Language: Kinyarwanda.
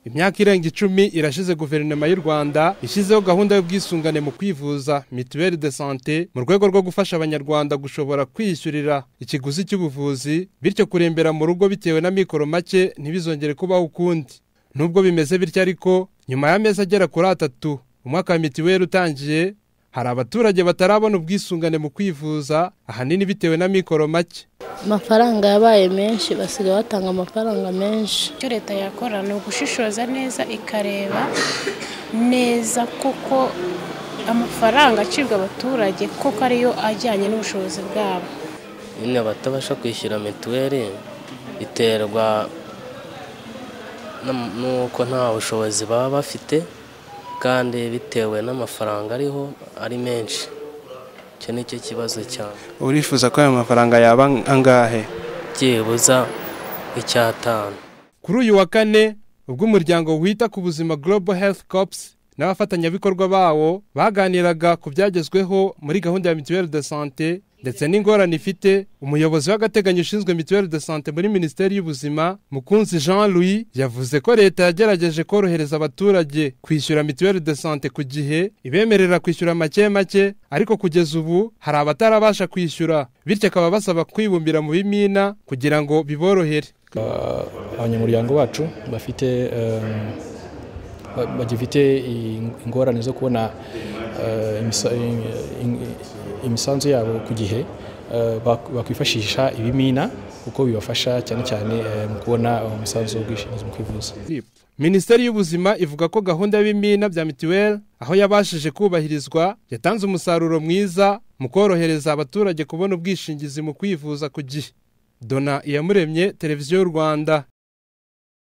imyaka irenga icumi irashize guverinoma y'u rwanda ishyizeho gahunda y'ubwisungane mu kwivuza mituweli de sante mu rwego rwo gufasha abanyarwanda gushobora kwiyishyurira ikiguzi cy'ubuvuzi bityo kurembera mu rugo bitewe n'amikoro make ntibizongere kubaho ukundi nubwo bimeze bityo ariko nyuma y'amezi agera kuri atatu umwaka wa mituweli utangiye hari abaturage batarabona ubwisungane mu kwivuza ahanini bitewe n'amikoro make amafaranga yabaye menshi basigaye batanga amafaranga menshi icyo leta yakora ni ugushishoza neza ikareba neza kuko amafaranga acibwa abaturage kuko ariyo ajyanye n'ubushobozi bwabo nyine abatabasha kwishyura mituweli biterwa n'uko nta bushobozi baba bafite kandi bitewe n'amafaranga ariho ari menshi icyo ni cyo kibazo cyane urifuza ko ayo mafaranga yaba angahe byibuza icyatanu kuri uyu wa kane ubwo umuryango wita ku buzima Global Health Corps n'abafatanyabikorwa bawo baganiraga ku byagezweho muri gahunda ya mituweli de sante ndetse n'ingorane ifite umuyobozi w'agateganyo ushinzwe mituweli de sante muri minisiteri y'ubuzima mukunzi jean louis yavuze ko leta yagerageje korohereza abaturage kwishyura mituweli de sante ku gihe ibemerera kwishyura make make ariko kugeza ubu hari abatarabasha kwishyura bityo akaba basaba kwibumbira mu bimina kugira ngo biborohere abanyamuryango bacu bafite bagifite ingorane zo kubona imisanzu yabo ku gihe bakwifashisha ibimina kuko bibafasha cyane cyane mu kubona umusanzu w'ubwishingizi mu kwivuza minisiteri y'ubuzima ivuga ko gahunda y'ibimina bya mituweli aho yabashije kubahirizwa yatanze umusaruro mwiza mu korohereza abaturage kubona ubwishingizi mu kwivuza ku gihe dona iyamuremye televiziyo y'u rwanda